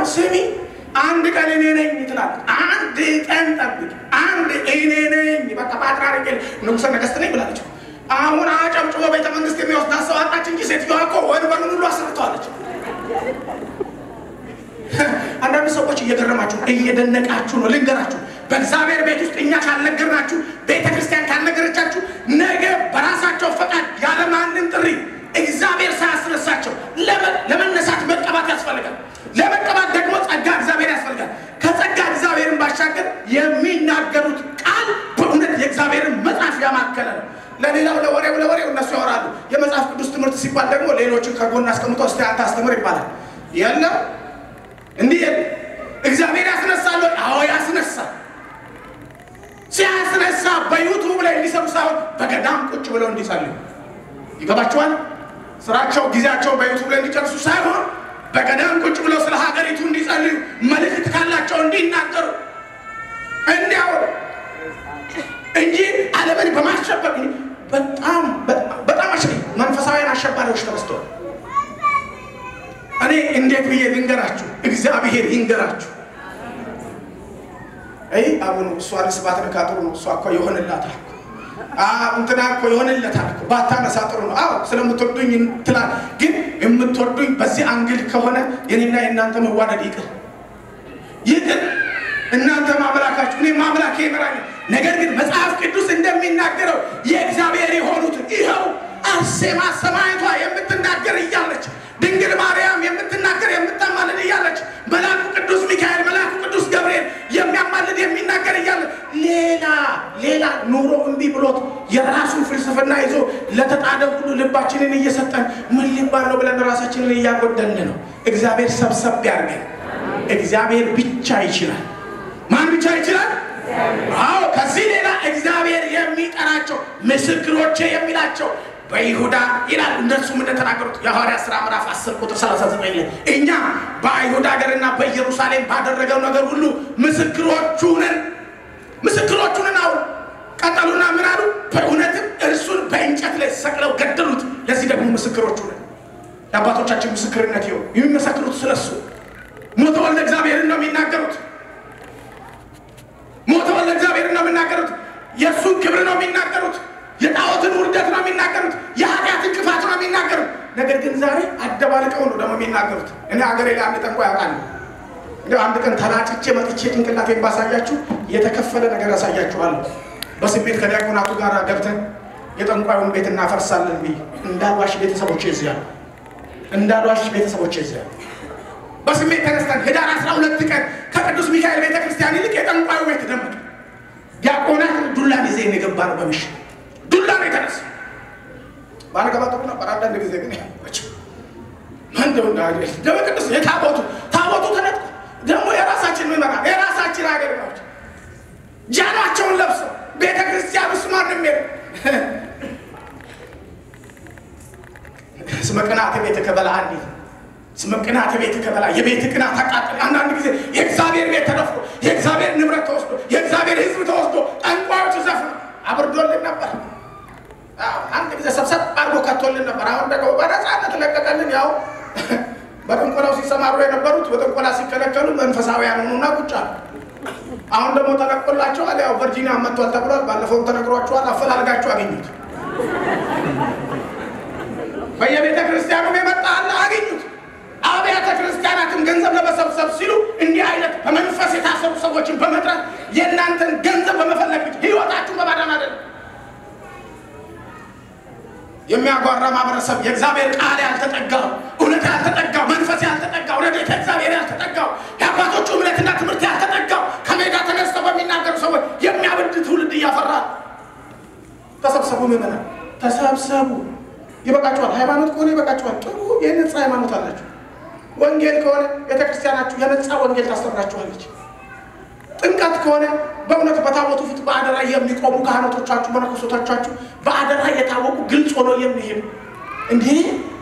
ስሚ አንድ ቀን እኔ ነኝ ትላለች። አንድ ቀን ጠብቂ፣ አንድ እኔ ነኝ በቃ ፓትርያርክ ንጉሠ ነገሥት ነኝ ብላለች። አሁን አጨብጭቦ ቤተ መንግስት የሚወስዳት ሰው አጣች እንጂ ሴትዮዋ እኮ ወንበሩን ሁሉ አሰርተዋለች። አንዳንድ ሰዎች እየገረማችሁ እየደነቃችሁ ነው። ልንገራችሁ፣ በእግዚአብሔር ቤት ውስጥ እኛ ካልነገርናችሁ፣ ቤተ ክርስቲያን ካልነገረቻችሁ፣ ነገ በራሳቸው ፈቃድ ያለማንም ጥሪ እግዚአብሔር ሳያስነሳቸው ለመነሳት መቀባት ያስፈልጋል። ለመቀባት ደግሞ ጸጋ እግዚአብሔር ያስፈልጋል። ከጸጋ እግዚአብሔርን ባሻገር የሚናገሩት ቃል በእውነት የእግዚአብሔርን መጽሐፍ ያማከለ ነው። ለሌላው ለወሬው ለወሬው እነሱ ያወራሉ። የመጽሐፍ ቅዱስ ትምህርት ሲባል ደግሞ ሌሎችን ከጎን አስቀምጦ እስቲ አንተ አስተምር ይባላል። የለም እንዲህ እግዚአብሔር ያስነሳል። አዎ ያስነሳል። ሲያስነሳ በዩቱብ ላይ እንዲሰሩ ሳይሆን በገዳም ቁጭ ብለው እንዲጸልዩ ይገባቸዋል። ስራቸው ጊዜያቸው በዩቱብ ላይ እንዲጨርሱ ሳይሆን በገዳም ቁጭ ብለው ስለ ሀገሪቱ እንዲጸልዩ መልእክት ካላቸው እንዲናገሩ እንዲያወሩ እንጂ ዓለምን በማሸበር በጣም በጣም አሸ መንፈሳዊያን አሸባሪዎች ተነስተዋል። እኔ እንዴት ብዬ ልንገራችሁ? እግዚአብሔር ይንገራችሁ። አይ አሁን እሷን ስባት ነካ ጥሩ ነው። እሷ እኮ ይሆንላታል እንትና እኮ ይሆንለታል እኮ ባታነሳ ጥሩ ነው። አዎ ስለምትወዱኝ ትላል። ግን የምትወዱኝ በዚህ አንግል ከሆነ የኔና የእናንተ መዋደድ ይቅር ይቅር። እናንተ ማምላካችሁ እኔ ማምላኬ ይመራኛል። ነገር ግን መጽሐፍ ቅዱስ እንደሚናገረው የእግዚአብሔር የሆኑትን ይኸው አርሴማ ሰማዕቷ የምትናገር እያለች ድንግል ማርያም የምትናገር የምታማልድ እያለች መልአኩ ቅዱስ ሚካኤል መልአኩ ቅዱስ ገብርኤል የሚያማልድ የሚናገር እያለ ሌላ ሌላ ኑሮ እምቢ ብሎት የራሱን ፍልስፍና ይዞ ለተጣደ ሁሉ ልባችንን እየሰጠን ምን ሊባል ነው ብለን ራሳችንን እያጎደልን ነው። እግዚአብሔር ሰብሰብ ያድርገን። እግዚአብሔር ብቻ ይችላል። ማን ብቻ ይችላል? አዎ ከዚህ ሌላ እግዚአብሔር የሚጠራቸው ምስክሮቼ የሚላቸው በይሁዳ ይላል። እነሱም እንደተናገሩት የሐዋርያት ሥራ ምዕራፍ 10 ቁጥር 39 ላይ እኛ በአይሁድ ሀገርና በኢየሩሳሌም ባደረገው ነገር ሁሉ ምስክሮቹ ነን ምስክሮቹ ነን። አሁን ቀጠሉና ምን አሉ? በእውነትም እርሱን በእንጨት ላይ ሰቅለው ገደሉት። ለዚህ ደግሞ ምስክሮቹ ነን። የአባቶቻችን ምስክርነት ይኸው የሚመሰክሩት ስለሱ ሞተ ወልደ እግዚአብሔርን ነው የሚናገሩት። ሞተ ወልደ እግዚአብሔርን ነው የሚናገሩት። የእሱን ክብር ነው የሚናገሩት። የጣዖትን ውርደት ነው የሚናገሩት። የኃጢአትን ክፋት ነው የሚናገሩት። ነገር ግን ዛሬ አደባልቀው ነው ደግሞ የሚናገሩት። እኔ ሀገሬ ላይ አንድ ጠንቋይ ያውቃል። እንዲያው አንድ ቀን ተላጭቼ መጥቼ ጭንቅላቴን ባሳያችሁ የተከፈለ ነገር ያሳያችኋለሁ። በስሜት ከዲያቆናቱ ጋር ገብተን የጠንቋዩን ቤት እናፈርሳለን ብዬ እንዳልዋሽ ቤተሰቦቼ እዚያ ነው። እንዳልዋሽ ቤተሰቦቼ እዚያ ነው። በስሜት ተነስተን ህዳር አስራ ሁለት ቀን ከቅዱስ ሚካኤል ቤተ ክርስቲያን ይልቅ የጠንቋዩ ቤት ደመቀ። ዲያቆናት ዱላን ይዘ የገባ ነው በምሽት ዱላ ነው የተነሳ። ባለገባ ጥሩ ነበር። አንዳንድ ጊዜ ግን ያመች እንደው ደመ ቅዱስ የታቦቱ ታቦቱ ተነጥቆ ደግሞ የራሳችን ምመራ የራሳችን ሀገር ናቸው። ጃኗቸውን ለብሰው ቤተ ክርስቲያን ውስጥ ማንም የለም። ስመ ቅናት ቤት ከበላ አንዲት ስመ ቅናት ቤት ከበላ የቤት ቅናት አቃጥል። አንዳንድ ጊዜ የእግዚአብሔር ቤት ተደፍሮ የእግዚአብሔር ንብረት ተወስዶ የእግዚአብሔር ሕዝብ ተወስዶ ጠንቋዮች ዘፍነው አብርዶልን ነበር። አንድ ጊዜ ሰብሰብ አድርጎ ከቶልን ነበር። አሁን ደግሞ በነፃነት ለቀቀልን። ያው በጥንቆላው ሲሰማሩ የነበሩት በጥንቆላ ሲከለከሉ መንፈሳዊያን ሆኑና ቁጭ አሉ። አሁን ደግሞ ተለቆላቸዋል። ያው ቨርጂኒያ መጥቷል ተብሏል። ባለፈውም ተነግሯቸዋል። አፈላልጋችሁ አገኙት። በየቤተ ክርስቲያኑም የመጣ አለ አገኙት። አብያተ ክርስቲያናትን ገንዘብ ለመሰብሰብ ሲሉ እንዲህ አይነት በመንፈስ የታሰሩ ሰዎችን በመጥራት የእናንተን ገንዘብ በመፈለግ ህይወታችሁን በማዳን አይደለም። የሚያጓራ ማህበረሰብ የእግዚአብሔር ቃል ያልተጠጋው እውነት ያልተጠጋው መንፈስ ያልተጠጋው ረድኤተ እግዚአብሔር ያልተጠጋው የአባቶቹ እምነትና ትምህርት ያልተጠጋው ከሜዳ ተነስተው በሚናገሩ ሰዎች የሚያብድ ትውልድ እያፈራ ተሰብሰቡ፣ ምዕመናን ተሰብሰቡ። ይበቃችኋል። ሃይማኖት ከሆነ ይበቃችኋል። ጥሩ የነጻ ሃይማኖት አላችሁ። ወንጌል ከሆነ ቤተክርስቲያናችሁ የነጻ ወንጌል ታስተምራችኋለች። ጥምቀት ከሆነ በእውነት በታቦቱ ፊት በአደራ የሚቆሙ ካህናቶቻችሁ መነኮሶቶቻችሁ በአደራ የታወቁ ግልጽ ሆኖ የሚሄዱ እንዲህ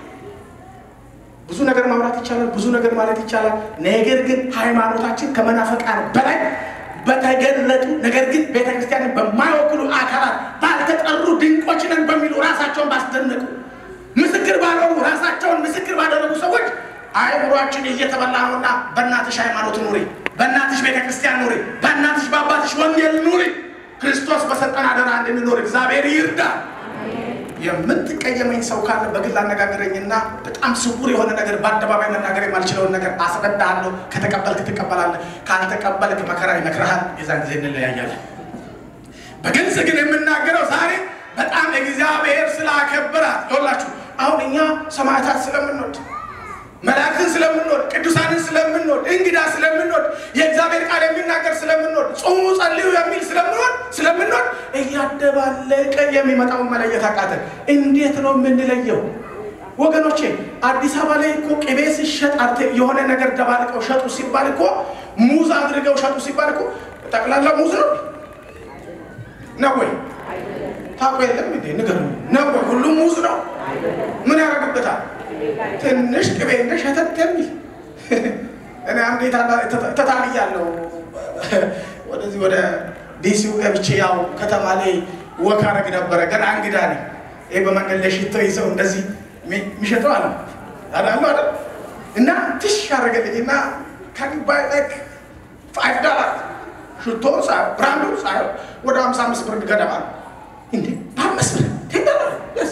ብዙ ነገር ማውራት ይቻላል፣ ብዙ ነገር ማለት ይቻላል። ነገር ግን ሃይማኖታችን ከመናፈቃን በላይ በተገለጡ ነገር ግን ቤተክርስቲያንን በማይወክሉ አካላት ባልተጠሩ ድንቆች ነን በሚሉ ራሳቸውን ባስደነቁ ምስክር ባልሆኑ ራሳቸውን ምስክር ባደረጉ ሰዎች አይምሯችን እየተበላ ነውና በእናትሽ ሃይማኖት ኑሪ፣ በእናትሽ ቤተ ክርስቲያን ኑሪ፣ በእናትሽ በአባትሽ ወንጌል ኑሪ። ክርስቶስ በሰጠን አደራ እንድንኖር እግዚአብሔር ይርዳል። የምትቀየመኝ ሰው ካለ በግል አነጋግረኝና በጣም ስውር የሆነ ነገር በአደባባይ መናገር የማልችለውን ነገር አስረዳሃለሁ። ከተቀበልክ ትቀበላለህ፣ ካልተቀበልክ መከራ ይመክረሃል። የዛን ጊዜ እንለያያለን። በግልጽ ግን የምናገረው ዛሬ በጣም እግዚአብሔር ስላከበራት ይኸውላችሁ፣ አሁን እኛ ሰማዕታት ስለምንወድ መላእክትን ስለምንወድ ቅዱሳንን ስለምንወድ እንግዳ ስለምንወድ የእግዚአብሔር ቃል የሚናገር ስለምንወድ ጾሙ ጸልዩ የሚል ስለምንወድ ስለምንወድ እያደባለቀ የሚመጣውን መለየት አቃተን። እንዴት ነው የምንለየው? ወገኖቼ አዲስ አበባ ላይ እኮ ቅቤ ሲሸጥ አርቴ የሆነ ነገር ደባልቀው ሸጡ ሲባል እኮ ሙዝ አድርገው ሸጡ ሲባል እኮ ጠቅላላ ሙዝ ነው ነው ወይ? ታውቁ የለም እንዴ? ንገሩ ነው ወይ? ሁሉም ሙዝ ነው? ምን ያደርግበታል? ትንሽ ቅቤ እንደ ሸተት የሚል እኔ አንዴ ተታልያለሁ። ወደዚህ ወደ ዲሲው ገብቼ ያው ከተማ ላይ ወክ አደረግ ነበረ። ገና እንግዳ ነኝ። ይህ በመንገድ ላይ ሽቶ ይዘው እንደዚህ የሚሸጠው አለ አዳሉ አለ እና ትሽ ያደረገልኝ እና ከዱባይ ላይክ ፋይቭ ዶላር ሽቶ ብራንዱ ሳይሆን ወደ ሀምሳ አምስት ብር ገደማ ነው። እንዴ በአምስት ብር ቴን ዶላር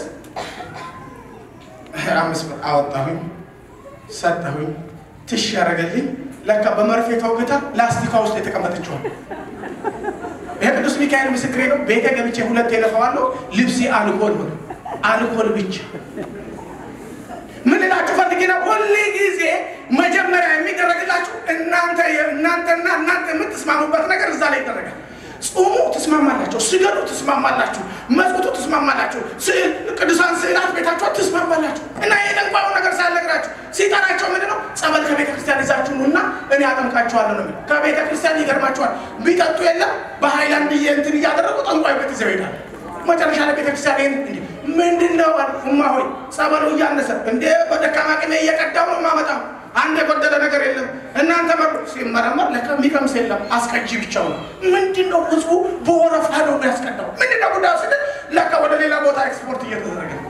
አምስት ብር አወጣሁኝ፣ ሰጠሁኝ። ትሽ ያደረገልኝ ለካ በመርፌ ተውግታ ላስቲኳ ውስጥ የተቀመጠችዋል። ይሄ ቅዱስ ሚካኤል ምስክሬ ነው። ቤተ ገብቼ ሁለት የለፈዋለሁ። ልብሴ አልኮል ሆነ፣ አልኮል ብቻ። ምን እላችሁ ፈልጌ ነው፣ ሁሌ ጊዜ መጀመሪያ የሚደረግላችሁ እናንተ እናንተና እናንተ የምትስማሙበት ነገር እዛ ላይ ይደረጋል። ጾሙ ትስማማላችሁ፣ ስገዱ ትስማማላችሁ፣ መጽውቱ ትስማማላችሁ፣ ስዕል ቅዱሳን ስዕላት ቤታችሁ ትስማማላችሁ። እና የጠንቋዩ ነገር ሳልነግራችሁ ሲጠራቸው ምንድን ነው ጸበል ከቤተ ክርስቲያን ይዛችሁ ኑና እኔ አጠምቃችኋለሁ ነው የሚለው። ከቤተ ክርስቲያን ይገርማችኋል፣ ቢጠጡ የለም በሃይላንድ እንትን እያደረጉ ጠንቋዩ ቤት ይዘው ይሄዳል። መጨረሻ ላይ ቤተ ክርስቲያን ይህን እንዲ ምንድን ነው እማ ሆይ ጸበሉ እያነሰ እንደ በደካማ ቅሜ እየቀዳው ነው የማመጣው አንድ የጎደለ ነገር የለም። እናንተ መሩ ሲመረመር ለካ የሚቀምስ የለም አስቀጂ ብቻው ነው። ምንድን ነው ህዝቡ በወረፋ ነው ያስቀዳው? ምንድን ነው ጉዳዩ ስል ለካ ወደ ሌላ ቦታ ኤክስፖርት እየተደረገ ነው።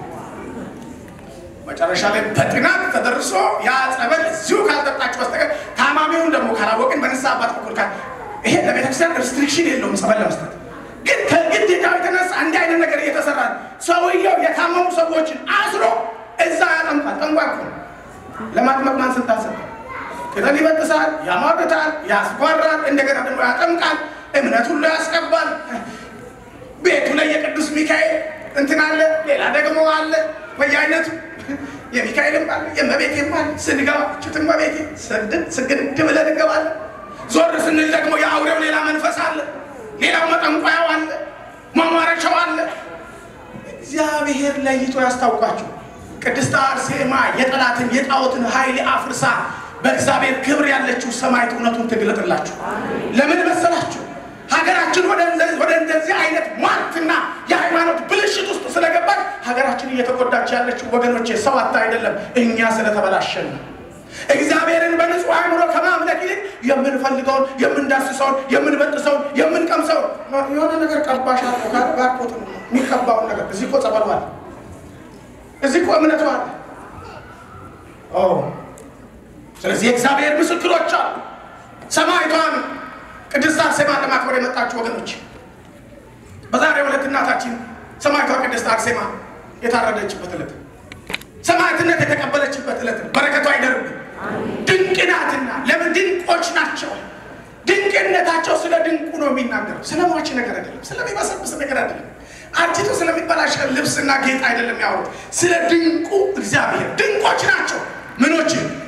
መጨረሻ ላይ በጥናት ተደርሶ ያ ጸበል እዚሁ ካልጠጣችሁ በስተቀር ታማሚውን ደግሞ ካላወቅን በንስሐ አባት በኩል ካል ይሄ ለቤተክርስቲያን ሪስትሪክሽን የለውም ጸበል ለመስጠት ግን ከግዴታው የተነሳ እንዲህ አይነት ነገር እየተሰራ ነው። ሰውየው የታመሙ ሰዎችን አስሮ እዛ ያጠምቃል። ጠንቋይ እኮ ነው። ለማጥመቅ ማን ስልጣን ሰጠ? ቅጠል ይበጥሳል፣ ያሟርታል፣ ያስጓራል፣ እንደገና ደግሞ ያጠምቃል፣ እምነት ሁሉ ያስቀባል። ቤቱ ላይ የቅዱስ ሚካኤል እንትን አለ፣ ሌላ ደግሞ አለ በየአይነቱ የሚካኤልም አለ የእመቤቴም አለ። ስንገባ ችት እመቤቴ ስግድ ብለን እንገባለን። ዞር ስንል ደግሞ የአውሬው ሌላ መንፈስ አለ፣ ሌላው መጠንቋያው አለ፣ ማሟረቻው አለ። እግዚአብሔር ለይቶ ያስታውቃችሁ። ቅድስት አርሴማ የጠላትን የጣዖትን ኃይል አፍርሳ በእግዚአብሔር ክብር ያለችው ሰማዕት እውነቱን ትግለጥላችሁ። ለምን መሰላችሁ? ሀገራችን ወደ እንደዚህ አይነት ሟርትና የሃይማኖት ብልሽት ውስጥ ስለገባች ሀገራችን እየተጎዳች ያለችው ወገኖቼ ሰው አታ አይደለም፣ እኛ ስለተበላሸን ነው። እግዚአብሔርን በንጹህ አእምሮ ከማምለክ ይልቅ የምንፈልገውን የምንዳስሰውን የምንበጥሰውን የምንቀምሰውን የሆነ ነገር ቀባሽ ባርኮት የሚቀባውን ነገር እዚህ እኮ ጸበሏል እዚህ እኮ እምነቱ አለ። ስለዚህ የእግዚአብሔር ምስክሮች አሉ። ሰማዕቷን ቅድስት አርሴማን ለማክበር የመጣችሁ ወገኖች በዛሬው ዕለት እናታችን ሰማዕቷ ቅድስት አርሴማ የታረደችበት ዕለት ሰማዕትነት የተቀበለችበት ዕለት ነው። በረከቷ አይደርብን። ድንቅ ናትና ለምን ድንቆች ናቸው። ድንቅነታቸው ስለ ድንቁ ነው የሚናገረው። ስለ ሟች ነገር አይደለም፣ ስለሚበሰብስ ነገር አይደለም አርጅቶ ስለሚበላሽ ልብስና ጌጥ አይደለም ያወሩት። ስለ ድንቁ እግዚአብሔር ድንቆች ናቸው። ምኖች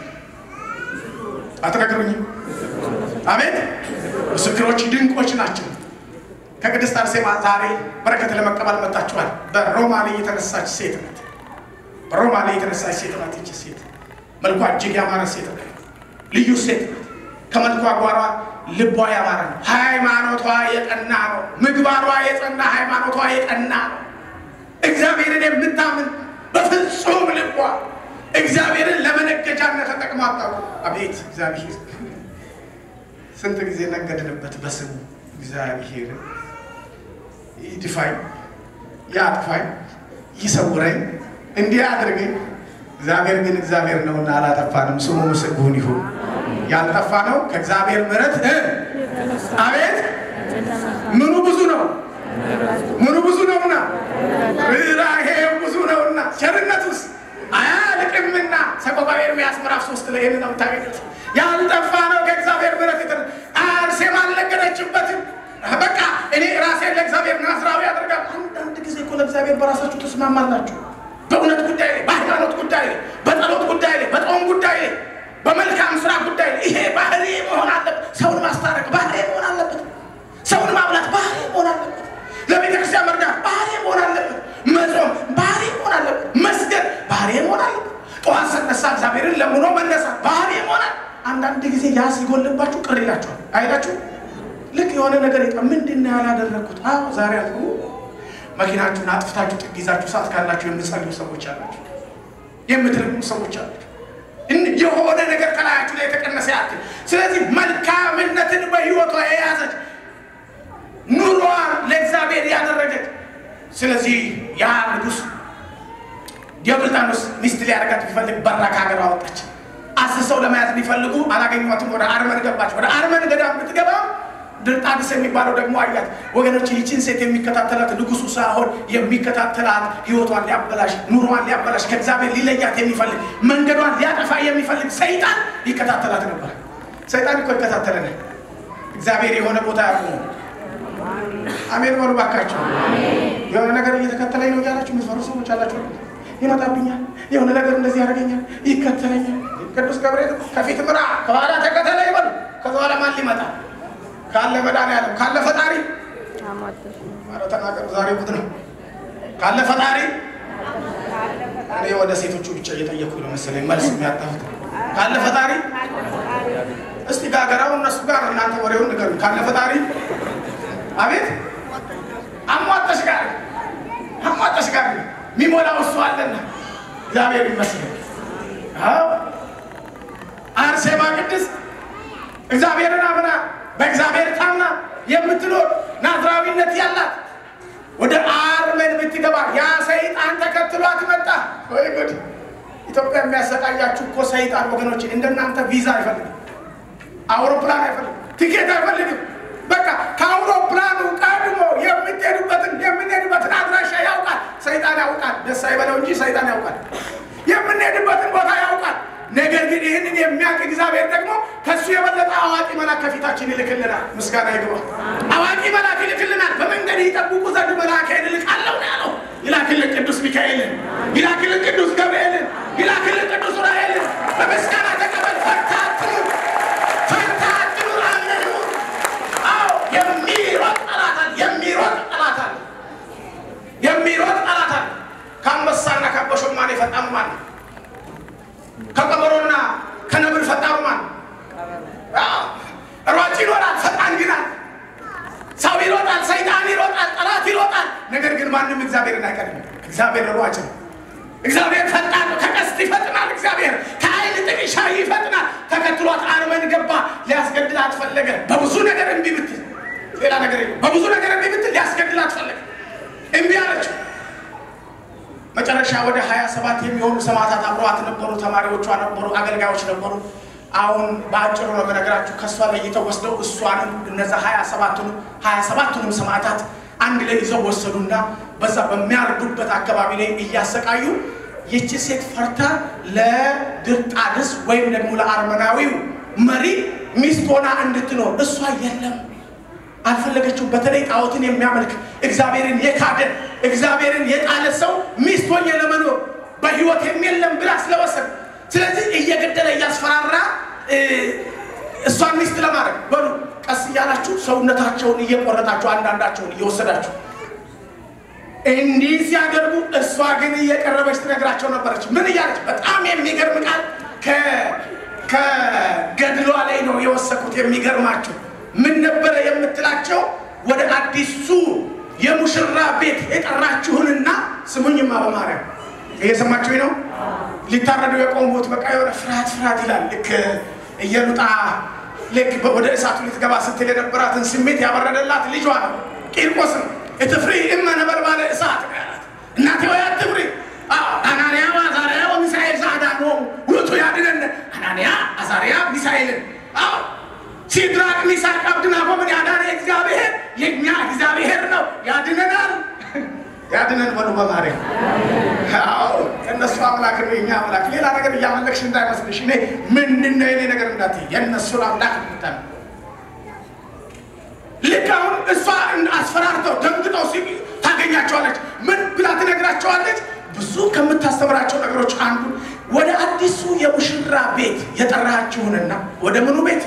አትነግሩኝም? አቤት ምስክሮች ድንቆች ናቸው። ከቅድስት አርሴማ ዛሬ በረከት ለመቀበል መጣችኋል። በሮማ ላይ የተነሳች ሴት ናት። በሮማ ላይ የተነሳች ሴት ናት። ይቺ ሴት መልኳ እጅግ ያማረ ሴት ናት። ልዩ ሴት ናት። ከመልኳ ጓሯ ልቧ ያማረ ነው። ሃይማኖቷ የቀና ነው። ምግባሯ የጸና ሃይማኖቷ የቀና ነው። እግዚአብሔርን የምታምን በፍጹም ልቧ እግዚአብሔርን ለመነገጃነት ተጠቅማ አታውቅም። አቤት እግዚአብሔር ስንት ጊዜ ነገድንበት በስሙ እግዚአብሔር ይድፋኝ፣ ያጥፋኝ፣ ይሰውረኝ፣ እንዲህ አድርገኝ እግዚአብሔር ግን እግዚአብሔር ነውና አላጠፋንም። ስሙ ምስጉን ይሁን። ያልጠፋ ነው ከእግዚአብሔር ምሕረት እ አቤት ምኑ ብዙ ነው ምኑ ብዙ ነውና ርኅራኄው ብዙ ነውና ቸርነቱስ አያልቅምና ሰቆቃወ ኤርምያስ ምዕራፍ ሶስት ላይ ይህን ነው የምታገኙት። ያልጠፋ ነው ከእግዚአብሔር ምሕረት የተ አርሴማ አልነገረችበትም። በቃ እኔ ራሴን ለእግዚአብሔር ናዝራዊ ያደርጋል። አንዳንድ ጊዜ እኮ ለእግዚአብሔር በራሳችሁ ትስማማላችሁ። በእውነት ጉዳይ ላይ፣ በሃይማኖት ጉዳይ ላይ፣ በጸሎት ጉዳይ ላይ፣ በጾም ጉዳይ ላይ፣ በመልካም ስራ ጉዳይ ላይ ይሄ ባህሪ መሆን አለበት። ሰውን ማስታረቅ ባህሪ መሆን አለበት። ሰውን ማብላት ባህሪ መሆን አለበት። ለቤተ ክርስቲያን መርዳት ባህሪ መሆን አለበት። መጾም ባህሪ መሆን አለበት። መስገድ ባህሪ መሆን አለበት። ጠዋት ስነሳ እግዚአብሔርን ለምኖ መነሳት ባህሪ መሆናል። አንዳንድ ጊዜ ያ ሲጎልባችሁ ቅር ይላችኋል አይላችሁ? ልክ የሆነ ነገር ይጠ ምንድን ነው ያላደረግኩት? አዎ ዛሬ አልኩ። መኪናችሁን አጥፍታችሁ ጥግ ይዛችሁ ሰዓት ካላችሁ የምትጸልዩ ሰዎች አላችሁ፣ የምትረግሙ ሰዎች አላችሁ። የሆነ ነገር ከላያችሁ ላይ የተቀነሰ ያክል። ስለዚህ መልካምነትን በህይወቷ የያዘች ኑሮዋን ለእግዚአብሔር ያደረገች። ስለዚህ ያ ንጉሥ ዲዮቅልጥያኖስ ሚስት ሊያደርጋት ቢፈልግ በራ ከሀገር አወጣች። አስሰው ለመያዝ ቢፈልጉ አላገኟትም። ወደ አርመን ገባች። ወደ አርመን ገዳም ብትገባ ድርጣድስ የሚባለው ደግሞ አያት። ወገኖች ይህችን ሴት የሚከታተላት ንጉሱ ሳይሆን የሚከታተላት ህይወቷን ሊያበላሽ ኑሮዋን ሊያበላሽ ከእግዚአብሔር ሊለያት የሚፈልግ መንገዷን ሊያጠፋ የሚፈልግ ሰይጣን ይከታተላት ነበር። ሰይጣን እኮ ይከታተለናል። እግዚአብሔር የሆነ ቦታ ያቁሙ። አሜን በሉ ባካቸው። የሆነ ነገር እየተከተለኝ ነው እያላችሁ የምትፈሩ ሰዎች አላችሁ። ይመጣብኛል፣ የሆነ ነገር እንደዚህ ያደርገኛል፣ ይከተለኛል። ቅዱስ ገብርኤል ከፊት ምራ፣ ከኋላ ተከተለኝ በሉ። ከዛ በኋላ ማን ሊመጣ ካለ መድኃኒዓለም ካለ ፈጣሪ ኧረ ተናገሩ። ዛሬ ቡድ ነው። ካለ ፈጣሪ እኔ ወደ ሴቶቹ ብቻ እየጠየኩኝ ነው መሰለኝ መልስ የሚያጣሁት። ካለ ፈጣሪ እስቲ ጋገራው እነሱ ጋር እናንተ ወሬውን ንገሩ። ካለ ፈጣሪ አቤት አሟጠሽ ጋር አሟጠሽ ጋር የሚሞላው እሱ አለና እግዚአብሔር ይመስገን። አዎ አርሴማ ቅድስት እግዚአብሔርን አምና በእግዚአብሔር ታምና የምትኖር ናዝራዊነት ያላት ወደ አርመን ብትገባ ያ ሰይጣን ተከትሏት መጣ። ወይ ጉድ! ኢትዮጵያ የሚያሰቃያችሁ እኮ ሰይጣን ወገኖች፣ እንደናንተ ቪዛ አይፈልግም፣ አውሮፕላን አይፈልግም፣ ቲኬት አይፈልግም። በቃ ከአውሮፕላኑ ቀድሞ የምትሄዱበትን የምንሄድበትን አድራሻ ያውቃል። ሰይጣን ያውቃል። ደስ አይበለው እንጂ ሰይጣን ያውቃል። የምንሄድበትን ቦታ ያውቃል። ነገር ግን ይህንን የሚያውቅ እግዚአብሔር ደግሞ ከእሱ የበለጠ አዋቂ መልአክ ከፊታችን ይልክልናል። ምስጋና ይግባ። አዋቂ መልአክ ይልክልናል። በመንገድ ይጠብቁ ዘንድ መልአኬን እልካለሁ ነው ያለው። ይላክልን ቅዱስ ሚካኤልን፣ ይላክልን ቅዱስ ገብርኤልን፣ ይላክልን ቅዱስ ዑራኤልን። በምስጋና ተቀበል። ፈርታ አትኑር፣ ፈርታ አትኑር፣ አምነህ ኑር። አዎ የሚሮጥ ጠላት አለ፣ የሚሮጥ ጠላት አለ፣ የሚሮጥ ጠላት አለ። ከአንበሳና ከአቦሸማኔ ፈጣኑ ማን ነው? ከቀበሮና ከነብር ፈጣኑ ማን ነው? ሯጭ ይሮጣል፣ ፈጣን ግን አለ። ሰው ይሮጣል፣ ሰይጣን ይሮጣል፣ ጠላት ይሮጣል። ነገር ግን ማንም እግዚአብሔርን አይቀድም። እግዚአብሔር ሯጭ ነው። እግዚአብሔር ፈጣን ነው። ከቀስት ይፈጥናል። እግዚአብሔር ከአይን ጥቅሻ ይፈጥናል። ተከትሏት አርመን ገባ። ሊያስገድላት ፈለገ። በብዙ ነገር እምቢ ብትል ሌላ ነገር የለም። በብዙ ነገር እምቢ ብትል ሊያስገድላት ፈለገ። እምቢ አለችው። መጨረሻ ወደ ሀያ ሰባት የሚሆኑ ሰማዕታት አብረዋት ነበሩ። ተማሪዎቿ ነበሩ፣ አገልጋዮች ነበሩ። አሁን በአጭሩ ነው የምነግራችሁ። ከእሷ ለይተው ወስደው እሷንም እነዛ ሀያ ሰባቱንም ሀያ ሰባቱንም ሰማዕታት አንድ ላይ ይዘው ወሰዱና በዛ በሚያርዱበት አካባቢ ላይ እያሰቃዩ ይቺ ሴት ፈርታ ለድርጣድስ ወይም ደግሞ ለአርመናዊው መሪ ሚስት ሆና እንድትኖር እሷ የለም አልፈለገችው። በተለይ ጣዖትን የሚያመልክ እግዚአብሔርን የካደ እግዚአብሔርን የጣለ ሰው ሚስት ሆኜ ለመኖር በሕይወት የለም ብላ ስለወሰን፣ ስለዚህ እየገደለ እያስፈራራ እሷን ሚስት ለማድረግ በሉ ቀስ እያላችሁ ሰውነታቸውን እየቆረጣችሁ አንዳንዳቸውን እየወሰዳችሁ እንዲህ ሲያደርጉ እሷ ግን እየቀረበች ትነግራቸው ነበረች። ምን እያለች? በጣም የሚገርም ቃል ከገድሏ ላይ ነው የወሰኩት። የሚገርማቸው ምን ነበረ የምትላቸው? ወደ አዲሱ የሙሽራ ቤት የጠራችሁንና ስሙኝማ፣ በማርያም እየሰማችሁኝ ነው? ሊታረዱ የቆሙት በቃ የሆነ ፍርሃት ፍርሃት ይላል። ልክ እየሉጣ ልክ ወደ እሳቱ ልትገባ ስትል የነበራትን ስሜት ያበረደላት ልጇ ነው ቂርቆስ ነው። እትፍሪ እመ ነበልባለ እሳት ነው ያላት። እናቴ ወይ አትፍሪ፣ አናንያ አዛርያ ወሚሳኤል አስገብቶ ያድነን። አናንያ፣ አዛርያ፣ ሚሳኤልን አዎ ሲድራቅ፣ ሚሳቅ፣ አብድናጎምን ያዳነ እግዚአብሔር የእኛ እግዚአብሔር ነው። ያድነናል። ያድነን በሉ በማርያም አዎ የእነሱ አምላክ ነው የኛ አምላክ። ሌላ ነገር እያመለክሽ እንዳይመስልሽ። እኔ ምንድን ነው የኔ ነገር እንዳትዪ፣ የእነሱን አምላክ ምታ ልክ አሁን እሷ አስፈራርተው ደንግጠው ሲ ታገኛቸዋለች። ምን ብላ ትነግራቸዋለች? ብዙ ከምታስተምራቸው ነገሮች አንዱ ወደ አዲሱ የሙሽራ ቤት የጠራችሁንና ወደ ምኑ ቤት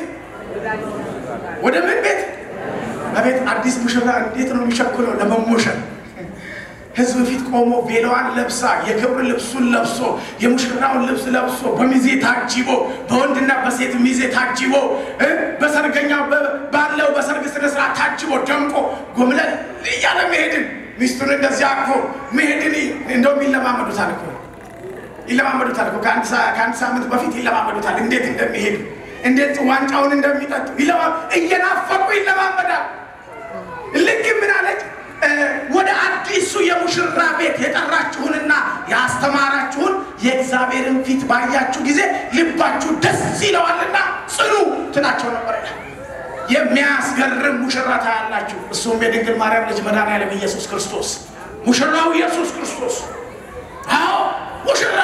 ወደ ምን ቤት አቤት አዲስ ሙሽራ እንዴት ነው የሚሸኩለው ለመሞሸር ህዝብ ፊት ቆሞ ቬሎዋን ለብሳ የክብር ልብሱን ለብሶ የሙሽራውን ልብስ ለብሶ በሚዜ ታጅቦ በወንድና በሴት ሚዜ ታጅቦ በሰርገኛ ባለው በሰርግ ስነስርዓት ታጅቦ ደምቆ ጎምለል እያለ መሄድን ሚስቱን እንደዚህ አቅፎ መሄድን እንደውም ይለማመዱታል እኮ ይለማመዱታል እኮ ከአንድ ሳምንት በፊት ይለማመዱታል እንዴት እንደሚሄዱ እንዴት ዋንጫውን እንደሚጠጡ እየናፈቁ ይለማመዳል። ልክ ምን አለች? ወደ አዲሱ የሙሽራ ቤት የጠራችሁንና ያስተማራችሁን የእግዚአብሔርን ፊት ባያችሁ ጊዜ ልባችሁ ደስ ይለዋልና ጽኑ ትላቸው ነበር ይላል። የሚያስገርም ሙሽራ ታያላችሁ። እሱም የድንግል ማርያም ልጅ መድኃኒዓለም ኢየሱስ ክርስቶስ ሙሽራው ኢየሱስ ክርስቶስ። አዎ ሙሽራ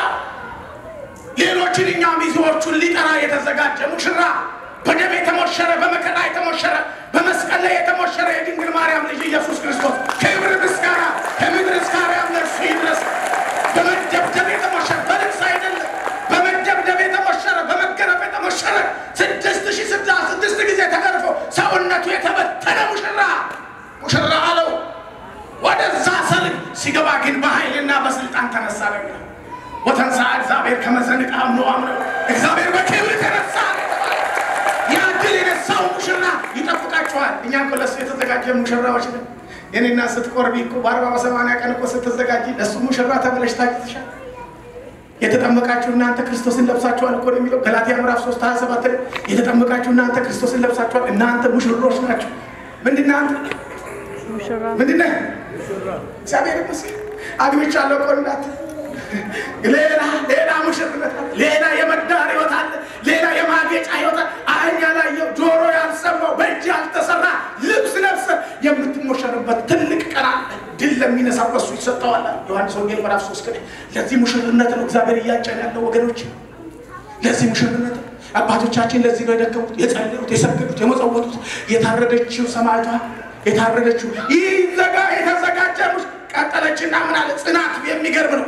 ሌሎችን እኛ ሚዜዎቹን ሊጠራ የተዘጋጀ ሙሽራ በደም የተሞሸረ በመከራ የተሞሸረ በመስቀል ላይ የተሞሸረ የድንግል ማርያም ልጅ ኢየሱስ ክርስቶስ ክብር ምስጋና ከምድር እስከ አርያም ለእርሱ ይድረስ። በመደብደብ የተሞሸረ በልብስ አይደለም፣ በመደብደብ የተሞሸረ በመገረፍ የተሞሸረ ስድስት ሺህ ስድሳ ስድስት ጊዜ ተገርፎ ሰውነቱ የተበተነ ሙሽራ ሙሽራ አለው። ወደዛ ሰርግ ሲገባ ግን በኃይልና በስልጣን ተነሳ ነው የሚለው ወተንሳ እግዚአብሔር ከመዘንቃ አምኖ አምነው እግዚአብሔር በክብር ተነሳ። ያ ድል የነሳው ሙሽራ ይጠብቃችኋል። እኛ እኮ ለእሱ የተዘጋጀ ሙሽራዎች ነን። የኔና ስትቆርቢ እኮ በአርባ በሰማንያ ቀን እኮ ስትዘጋጂ ለእሱ ሙሽራ ተብለሽ ታጭተሻል። የተጠመቃችሁ እናንተ ክርስቶስን ለብሳችኋል እኮ ነው የሚለው ገላትያ ምዕራፍ 3 27 ላይ የተጠመቃችሁ እናንተ ክርስቶስን ለብሳችኋል። እናንተ ሙሽሮች ናችሁ። ምንድን አንተ ምንድን ነህ? እግዚአብሔር ይመስገን አግብቻለሁ እኮ እንዳትል ሌላ ሌላ ሙሽርነት አለ። ሌላ የመዳር ህይወት አለ። ሌላ የማጌጫ ህይወት አለ። ዓይን ያላየው ጆሮ ያልሰማው በእጅ ያልተሰራ ልብስ ለብሰ የምትሞሸርበት ትልቅ ቀን አለ። ድል ለሚነሳው በሱ ይሰጠዋል። ዮሐንስ ወንጌል ምዕራፍ ሶስት ቀን ለዚህ ሙሽርነት ነው እግዚአብሔር እያጨን ያለው ወገኖች፣ ለዚህ ሙሽርነት ነው። አባቶቻችን ለዚህ ነው የደከሙት፣ የጸለዩት፣ የሰገዱት፣ የመጸወቱት። የታረደችው ሰማዕቷ የታረደችው ይህ ዘጋ የተዘጋጀ ቀጠለችና ምን አለ ጽናት የሚገርም ነው።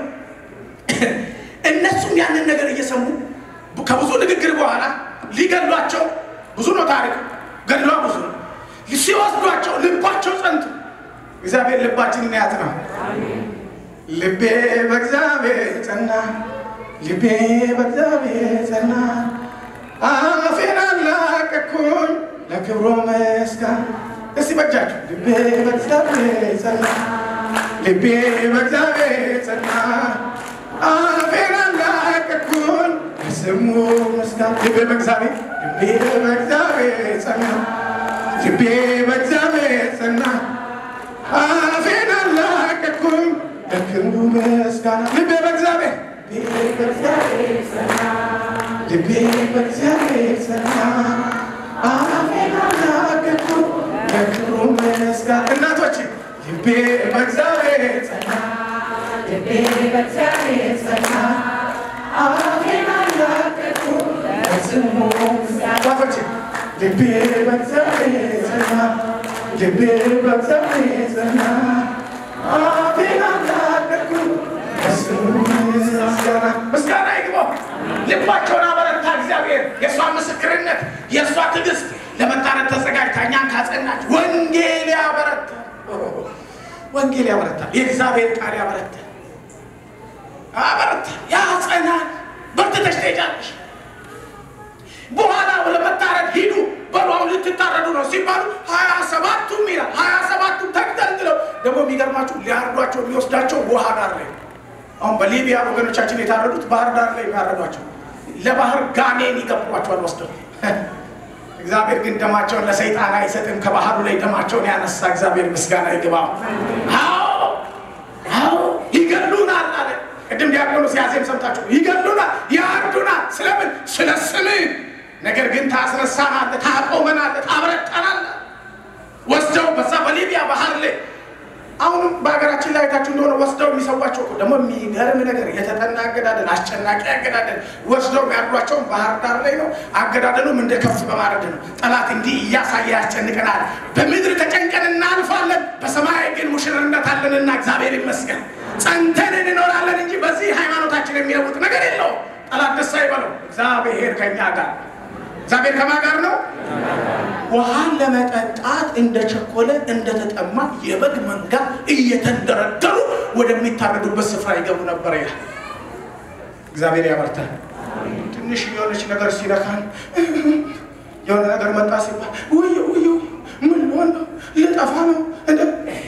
እነሱም ያንን ነገር እየሰሙ ከብዙ ንግግር በኋላ ሊገድሏቸው ብዙ ነው ታሪክ ገድሏ ብዙ ነው። ሲወስዷቸው ልባቸው ጸንቱ። እግዚአብሔር ልባችንን ያጽና። ልቤ በእግዚአብሔር ጸና፣ ልቤ በእግዚአብሔር ጸና፣ አፌን አላቀቅኩኝ ለክብሮ መስጋና። እስቲ በጃችሁ ልቤ በእግዚአብሔር ጸና፣ ልቤ በእግዚአብሔር ጸና አፌን አላቀቅኩኝ ለስሙ መስጋና። ልቤ በእግዚአብሔር ልቤ በእግዚአብሔር ጸና፣ ልቤ በእግዚአብሔር ጸና፣ አፌን አላቀቅኩኝ ለክብሩ ምስጋና። ልቤ በእግዚአብሔር ልቤ በእግዚአብሔር ጸና፣ አፌን አላቀቅኩኝ ለክብሩ ምስጋና። እናቶች ልቤ በእግዚአብሔር ጸና ልቤ በእግዚአብሔር ጸና፣ አፌን አላቀቅኩኝ ለስሙ ምስጋና። ልቤ በእግዚአብሔር ጸና፣ ልቤ በእግዚአብሔር ጸና፣ አፌን አላቀቅኩኝ ለስሙ ምስጋና። ምስጋና ይግባው። ልባቸውን አበረታ እግዚአብሔር። የእሷ ምስክርነት፣ የእሷ ትዕግስት ለመታረድ ተዘጋጅታ እኛን ካጸናች ወንጌል ያበረታ ወንጌል ያበረታል። የእግዚአብሔር ቃል ያበረታል፣ አበረታ ያጸናል። በርትተሽ ትሄጃለሽ። በኋላ ለመታረድ ሂዱ በሉ አሁን ልትታረዱ ነው ሲባሉ ሀያ ሰባቱም ይላል ሀያ ሰባቱም ተግተልትለው ደግሞ የሚገርማችሁ ሊያርዷቸው የሚወስዳቸው ውሃ ዳር ላይ አሁን በሊቢያ ወገኖቻችን የታረዱት ባህር ዳር ላይ ያረዷቸው ለባህር ጋኔን ይገብሯቸዋል ወስደው እግዚአብሔር ግን ደማቸውን ለሰይጣን አይሰጥም። ከባህሩ ላይ ደማቸውን ያነሳ እግዚአብሔር ምስጋና ይግባው። አዎ አዎ፣ ይገሉናል አለ። ቅድም ዲያቆኑ ሲያዜም ሰምታችሁ፣ ይገሉናል፣ ያርዱናል፣ ስለምን? ስለ ስምህ። ነገር ግን ታስነሳናለህ፣ ታቆመናለህ፣ ታብረጠናለህ። ወስደው በዛ በሊቢያ ባህር ላይ አሁንም በሀገራችን ላይ አይታችሁ እንደሆነ ወስደው የሚሰዋቸው እኮ ደግሞ የሚገርም ነገር የተጠና አገዳደል፣ አስጨናቂ አገዳደል ወስደው የሚያርዷቸውን ባህር ዳር ላይ ነው። አገዳደሉም እንደ ከብት በማረድ ነው። ጠላት እንዲህ እያሳየ ያስጨንቀናል። በምድር ተጨንቀን እናልፋለን፣ በሰማይ ግን ሙሽርነት አለንና እግዚአብሔር ይመስገን ጸንተን እንኖራለን እንጂ በዚህ ሃይማኖታችን የሚለውጥ ነገር የለውም። ጠላት ደስ አይበለው። እግዚአብሔር ከኛ ጋር እግዚአብሔር ከማ ጋር ነው። ውሃን ለመጠጣት እንደቸኮለ እንደተጠማ የበግ መንጋ እየተንደረደሩ ወደሚታረዱበት ስፍራ ይገቡ ነበር ይላል። እግዚአብሔር ያበርታል። ትንሽ የሆነች ነገር ሲነካን የሆነ ነገር መጣ ሲባል ውይ ውይ ምን ሆን ነው ልጠፋ ነው እንደ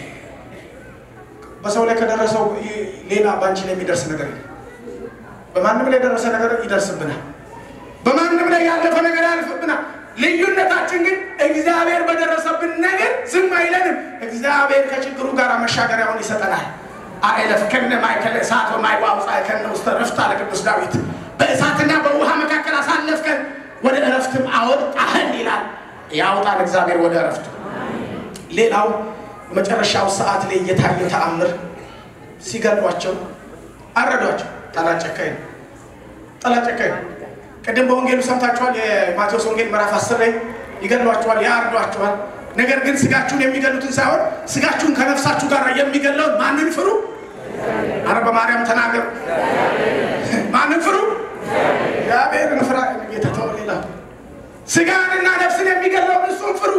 በሰው ላይ ከደረሰው ሌላ በአንቺ ላይ የሚደርስ ነገር የለም። በማንም ላይ የደረሰ ነገር ይደርስብናል። በማንም ላይ ያለፈ ነገር ያልፍብናል። ልዩነታችን ግን እግዚአብሔር በደረሰብን ነገር ዝም አይለንም። እግዚአብሔር ከችግሩ ጋር መሻገሪያውን ይሰጠናል። አእለፍከነ ማእከለ እሳት ወማይዋውፃእከነ ውስተ ዕረፍት አለ ቅዱስ ዳዊት። በእሳትና በውሃ መካከል አሳለፍከን ወደ ዕረፍትም አወጣህን ይላል። ያውጣን እግዚአብሔር ወደ ዕረፍቱ። ሌላው መጨረሻው ሰዓት ላይ እየታየ ተአምር ሲገሏቸው አረዷቸው። ጠላት ጨካኝ ነው። ጠላት ጨካኝ ነው። ቅድም በወንጌሉ ሰምታችኋል። የማቴዎስ ወንጌል ምዕራፍ አስር ላይ ይገሏችኋል፣ ያርዷችኋል። ነገር ግን ስጋችሁን የሚገሉትን ሳይሆን ስጋችሁን ከነፍሳችሁ ጋር የሚገለውን ማንን ፍሩ? አረ በማርያም ተናገሩ። ማንን ፍሩ? እግዚአብሔርን ፍራ። ጌታ ተው ሌላ ስጋንና ነፍስን የሚገለውን እሱን ፍሩ።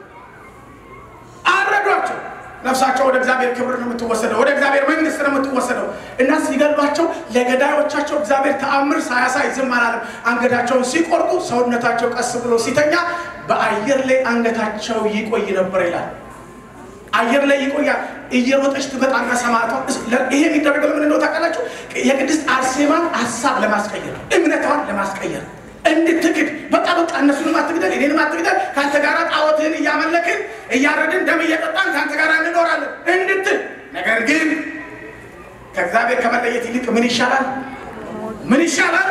አረዷቸው። ነፍሳቸው ወደ እግዚአብሔር ክብር ነው የምትወሰደው፣ ወደ እግዚአብሔር መንግስት ነው የምትወሰደው። እና ሲገሏቸው ለገዳዮቻቸው እግዚአብሔር ተአምር ሳያሳይ ዝም አላለም። አንገታቸውን ሲቆርጡ ሰውነታቸው ቀስ ብሎ ሲተኛ በአየር ላይ አንገታቸው ይቆይ ነበር ይላል። አየር ላይ ይቆያል። እየሮጠች ትመጣና ሰማዕቷ ይሄ የሚደረገው ለምን እንደሆነ ታውቃላችሁ? የቅድስት አርሴማን ሀሳብ ለማስቀየር እምነቷን ለማስቀየር እንድትክድ በቃ በቃ እነሱንም አትግደል እኔንም አትግደል ከአንተ ጋር ጣዖትህን እያመለክን እያረድን ደም እየጠጣን ከአንተ ጋር እንኖራለን እንድትል። ነገር ግን ከእግዚአብሔር ከመለየት ይልቅ ምን ይሻላል? ምን ይሻላል?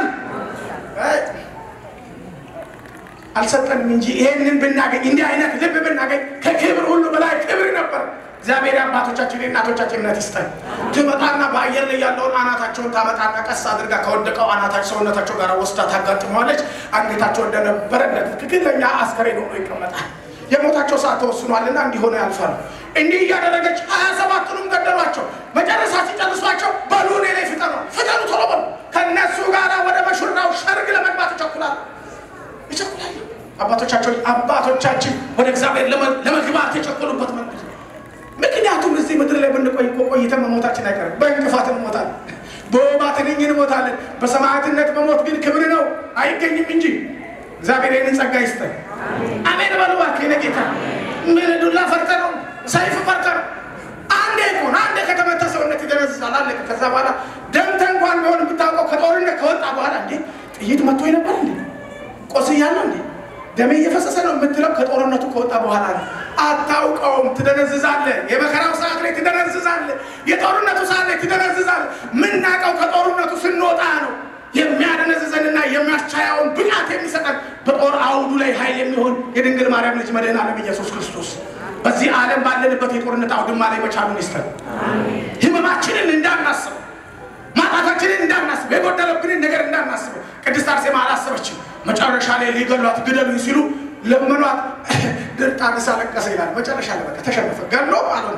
አልሰጠንም እንጂ ይሄንን ብናገኝ እንዲህ አይነት ልብ ብናገኝ ከክብር ሁሉ በላይ ክብር ነበር። እግዚአብሔር አባቶቻችን የእናቶቻችን እምነት ይስጠን። ትመጣና በአየር ላይ ያለውን አናታቸውን ታመጣና ቀስ አድርጋ ከወደቀው አናታቸው ሰውነታቸው ጋር ወስዳ ታጋጥመዋለች። አንገታቸው እንደነበረ እንደ ትክክለኛ አስከሬን ሆኖ ይቀመጣል። የሞታቸው ሰዓት ተወስኗልና እንዲሆነ ያልፋሉ። እንዲህ እያደረገች ሀያ ሰባቱንም ገደሏቸው። መጨረሻ ሲጨርሷቸው በሉ እኔ ላይ ፍጠኑ፣ ፍጠኑ፣ ቶሎ በሉ። ከእነሱ ጋር ወደ መሹራው ሰርግ ለመግባት ይቸኩላሉ ይቸኩላሉ። አባቶቻቸው አባቶቻችን ወደ እግዚአብሔር ለመግባት የቸኮሉበት መንገድ ምክንያቱም እዚህ ምድር ላይ ብንቆይ እኮ ቆይተን መሞታችን አይቀርም። በእንቅፋት እንሞታለን፣ በወባ ትንኝ እንሞታለን። በሰማዕትነት መሞት ግን ክብር ነው አይገኝም እንጂ እግዚአብሔር ይህንን ጸጋ ይስጠን። አሜን በሉ እባክህ። የእኔ ጌታ ምን ዱላ ፈርተህ ነው? ሰይፍ ፈርተህ ነው? አንዴ እኮ አንዴ ከተመታ ሰውነት ይደነዝዛል፣ አለቀ። ከዛ በኋላ ደምተህ እንኳን ቢሆን የምታውቀው ከጦርነት ከወጣ በኋላ እንዴ ጥይት መቶ ነበር እንዴ ቆስያለሁ እንዴ ደሜ እየፈሰሰ ነው የምትለው ከጦርነቱ ከወጣ በኋላ ነው። አታውቀውም፣ ትደነዝዛለህ። የመከራው ሰዓት ላይ ትደነዝዛለህ። የጦርነቱ ሰዓት ላይ ትደነዝዛለህ። ምናውቀው ከጦርነቱ ስንወጣ ነው። የሚያደነዝዘንና የሚያስቻያውን ብቃት የሚሰጠን በጦር አውዱ ላይ ኃይል የሚሆን የድንግል ማርያም ልጅ መድኃኔዓለም ኢየሱስ ክርስቶስ በዚህ ዓለም ባለንበት የጦርነት አውድማ ላይ መቻሉን ይስጠን። ህመማችንን እንዳናስበው፣ ማጣታችንን እንዳናስበው፣ የጎደለብንን ነገር እንዳናስበው። ቅድስት አርሴማ አላሰበችም። መጨረሻ ላይ ሊገሏት ግደሉኝ ሲሉ ለመኗት። ድርጣንስ አለቀሰ ይላል። መጨረሻ ላይ በቃ ተሸነፈ። ገሎ አልሆነ።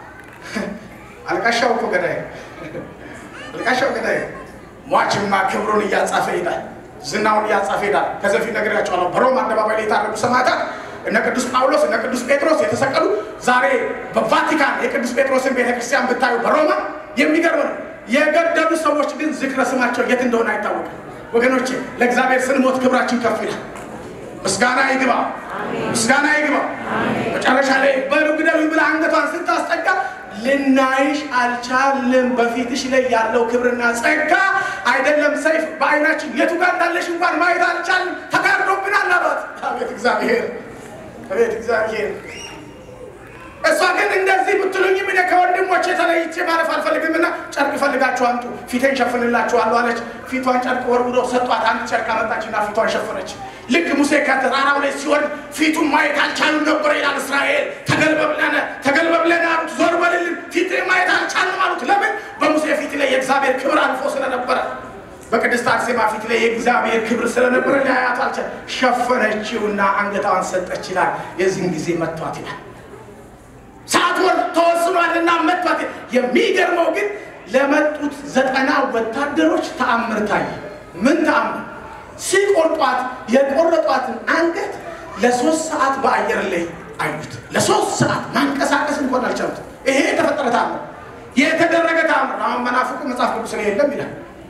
አልቃሻው እኮ ገዳይ፣ አልቃሻው ገዳይ። ሟችማ ክብሩን እያጻፈ ይሄዳል፣ ዝናውን እያጻፈ ይሄዳል። ከዚህ በፊት ነግሬያቸዋለሁ። በሮም አደባባይ ላይ የታረዱ ሰማዕታት እነ ቅዱስ ጳውሎስ እነ ቅዱስ ጴጥሮስ የተሰቀሉ ዛሬ በቫቲካን የቅዱስ ጴጥሮስን ቤተክርስቲያን ብታዩ በሮማ የሚገርም ነው። የገደሉ ሰዎች ግን ዝክረ ስማቸው የት እንደሆነ አይታወቅም። ወገኖቼ ለእግዚአብሔር ስንሞት ክብራችን ከፍ ይላል። ምስጋና ይግባ፣ ምስጋና ይግባ። መጨረሻ ላይ በሉ ግደሉኝ ብላ አንገቷን ስታስጠጋ ልናይሽ አልቻልም። በፊትሽ ላይ ያለው ክብርና ጸጋ አይደለም ሰይፍ በዓይናችን የቱ ጋር እንዳለሽ እንኳን ማየት አልቻልም፣ ተጋርዶብናል አሏት። አቤት እግዚአብሔር፣ አቤት እግዚአብሔር። እሷ ግን እንደዚህ ብትሉኝም እኔ ከወንድሞቼ ተለይቼ ማለፍ አልፈልግምና ጨርቅ ፈልጋችሁ አምጡ፣ ፊቴን ሸፍንላችኋለሁ አለች። ፊቷን ጨርቅ ወርውረው ሰጧት። አንድ ጨርቅ አመጣችና ፊቷን ሸፈነች። ልክ ሙሴ ከተራራው ላይ ሲወርድ ፊቱን ማየት አልቻሉም ነበር ይላል እስራኤል። ተገልበብለነ ተገልበብለነ አሉት። ዞር በልልን ፊት ማየት አልቻልም አሉት። ለምን? በሙሴ ፊት ላይ የእግዚአብሔር ክብር አልፎ ስለነበረ በቅድስት አርሴማ ፊት ላይ የእግዚአብሔር ክብር ስለነበረ ሊያያት አልቻለም። ሸፈነችውና አንገቷን ሰጠች ይላል። የዚህን ጊዜ መቷት ይላል። ሰዓት ወር ተወስኗልና መቷት። የሚገርመው ግን ለመጡት ዘጠና ወታደሮች ተአምር ታየ። ምን ተአምር? ሲቆርጧት የቆረጧትን አንገት ለሶስት ሰዓት በአየር ላይ አዩት። ለሶስት ሰዓት ማንቀሳቀስ እንኳን አልቻሉት። ይሄ የተፈጠረ ተአምር፣ የተደረገ ተአምር። አሁን መናፍቁ መጽሐፍ ቅዱስ ላይ የለም ይላል።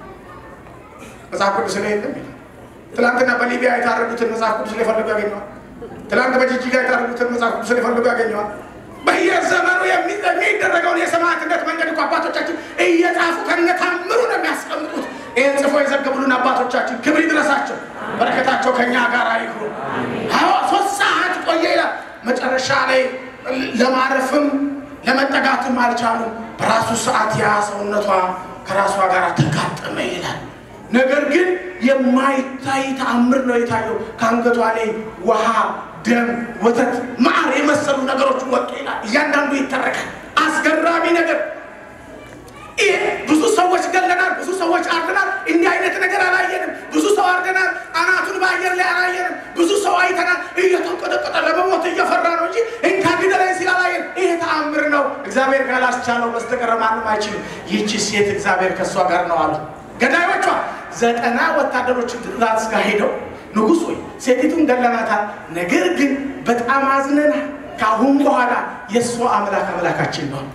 መጽሐፍ ቅዱስ ላይ የለም ይላል። ትናንትና በሊቢያ የታረዱትን መጽሐፍ ቅዱስ ላይ ፈልጎ ያገኘዋል። ትናንት በጅጅጋ የታረዱትን መጽሐፍ ቅዱስ ላይ ፈልጎ ያገኘዋል። በየዘመኑ የሚደረገውን የሰማዕትነት መንገድ እኮ አባቶቻችን እየጻፉ ከነታምሩ ነው የሚያስቀምጡት። ይህን ጽፎ የዘገቡልን አባቶቻችን ክብር ይድረሳቸው፣ በረከታቸው ከኛ ጋር ይሁን። አዎ ሶስት ሰዓት ቆየ ይላል። መጨረሻ ላይ ለማረፍም ለመጠጋትም አልቻሉም። በራሱ ሰዓት ያ ሰውነቷ ከራሷ ጋር ተጋጠመ ይላል። ነገር ግን የማይታይ ተአምር ነው የታየው። ከአንገቷ ላይ ውሃ ደም፣ ወተት፣ ማር የመሰሉ ነገሮች ወጡ ይላል። እያንዳንዱ ይተረካል። አስገራሚ ነገር ይህ ብዙ ሰዎች ገለናል፣ ብዙ ሰዎች አርደናል። እንዲህ አይነት ነገር አላየንም። ብዙ ሰው አርደናል፣ አናቱን በአየር ላይ አላየንም። ብዙ ሰው አይተናል፣ እየተንቀጠቀጠ ለመሞት እየፈራ ነው እንጂ እንካ ግደለኝ ሲል አላየን። ይሄ ተአምር ነው። እግዚአብሔር ካላስቻለው በስተቀር ማንም አይችልም። ይህቺ ሴት እግዚአብሔር ከእሷ ጋር ነው አሉ ገዳዮቿ። ዘጠና ወታደሮች ትእዛዝ ጋር ሄደው ንጉሥ ሆይ ሴቲቱን ገለናታል፣ ነገር ግን በጣም አዝነናል። ከአሁን በኋላ የእሷ አምላክ አምላካችን ነው።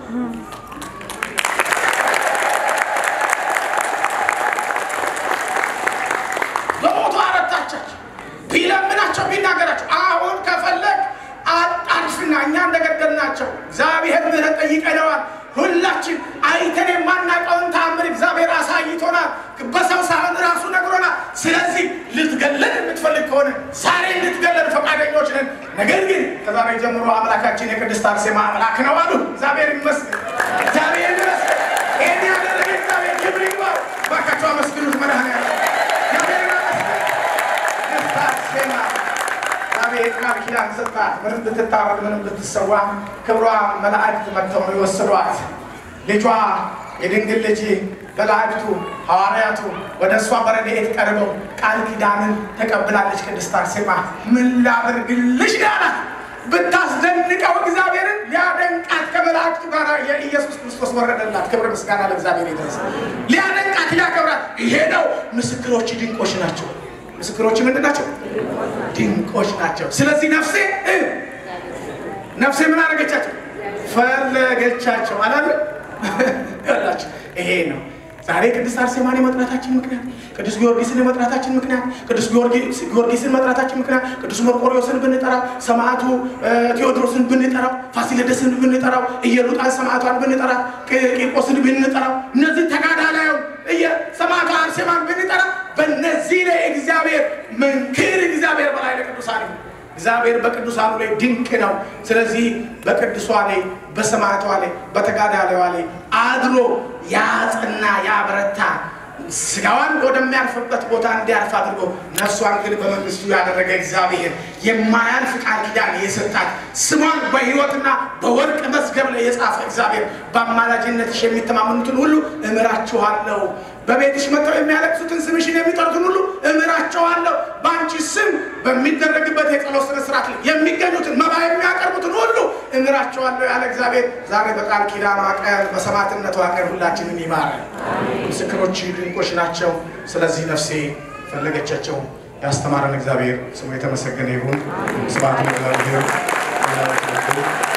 በሞቱ አረታቻቸው። ቢለምናቸው ቢናገራቸው አሁን ከፈለግ አጣድፍና እኛ እንደገደልናቸው እግዚአብሔር ምሕረት ጠይቀነዋል። ሁላችን አይተን የማናውቀውን ተአምር እግዚአብሔር አሳይቶናል። በሰው ሳይሆን ራሱ ነግሮናል። ስለዚህ ልትገለን የምትፈልግ ከሆነ ዛሬ ልትገለን ፈቃደኞች ነን። ነገር ግን ከዛሬ ጀምሮ አምላካችን የቅድስት አርሴማ አምላክ ነው አሉ። እግዚአብሔር ይመስገን፣ እግዚአብሔር ይመስገን። ይህን ያደረገ እግዚአብሔር ክብር ይግባው። እባካችሁ አመስግኑት። መድኃኔዓለም እግዚአብሔር ይመስገን። ቅድስት አርሴማ እግዚአብሔር ቃል ኪዳን ሰጣት። ምንም ብትታረድ ምንም ብትሰዋ ክብሯ መላእክት መጥተው ነው የወሰዷት። ልጇ የድንግል ልጅ መላእክቱ ሐዋርያቱ ወደ እሷ በረድኤት ቀርበው ቃል ኪዳንን ተቀብላለች። ቅድስት አርሴማ ምን ላድርግልሽ ያላት ብታስደንቀው እግዚአብሔርን ሊያደንቃት ከመላእክቱ ጋር የኢየሱስ ክርስቶስ ወረደላት። ክብር ምስጋና ለእግዚአብሔር ይድረስ። ሊያደንቃት ሊያከብራት፣ ይሄ ነው ምስክሮች ድንቆች ናቸው። ምስክሮች ምንድን ናቸው? ድንቆች ናቸው። ስለዚህ ነፍሴ ነፍሴ ምን አደረገቻቸው? ፈለገቻቸው አላለ ያላቸው ይሄ ነው። ዛሬ ቅድስት አርሴማን የመጥራታችን ምክንያት፣ ቅዱስ ጊዮርጊስን የመጥራታችን ምክንያት፣ ቅዱስ ጊዮርጊስን መጥራታችን ምክንያት፣ ቅዱስ መርቆሪዎስን ብንጠራው፣ ሰማዕቱ ቴዎድሮስን ብንጠራው፣ ፋሲለደስን ብንጠራው፣ ኢየሉጣን ሰማዕቷን ብንጠራው፣ ቂርቆስን ብንጠራው፣ እነዚህ ተጋዳላዩ ሰማዕቷ አርሴማን ብንጠራ በእነዚህ ላይ እግዚአብሔር መንክር እግዚአብሔር በላይ ለቅዱሳን እግዚአብሔር በቅዱሳኑ ላይ ድንቅ ነው። ስለዚህ በቅዱሷ ላይ በሰማዕቷ ላይ በተጋዳላይዋ ላይ አድሮ ያጽና ያበረታ ስጋዋን ወደሚያርፍበት ቦታ እንዲያርፍ አድርጎ ነፍሷን ግን በመንግስቱ ያደረገ እግዚአብሔር የማያልፍ ቃል ኪዳን የሰጣት ስሟን በሕይወትና በወርቅ መዝገብ ላይ የጻፈ እግዚአብሔር በአማላጅነትሽ የሚተማመኑትን ሁሉ እምራችኋለሁ። በቤትሽ መጥተው የሚያለቅሱትን ስምሽን የሚጠሩትን ሁሉ እምራቸዋለሁ። በአንቺ ስም በሚደረግበት የጸሎት ስነ ስርዓት ላይ የሚገኙትን መባ የሚያቀርቡትን ሁሉ እምራቸዋለሁ ያለ እግዚአብሔር ዛሬ በቃል ኪዳኗ ቀን በሰማዕትነቷ ቀን ሁላችንን ይማረን። ምስክሮች ድንቆች ናቸው። ስለዚህ ነፍሴ ፈለገቻቸው። ያስተማረን እግዚአብሔር ስሙ የተመሰገነ ይሁን። ስብሐት ለእግዚአብሔር።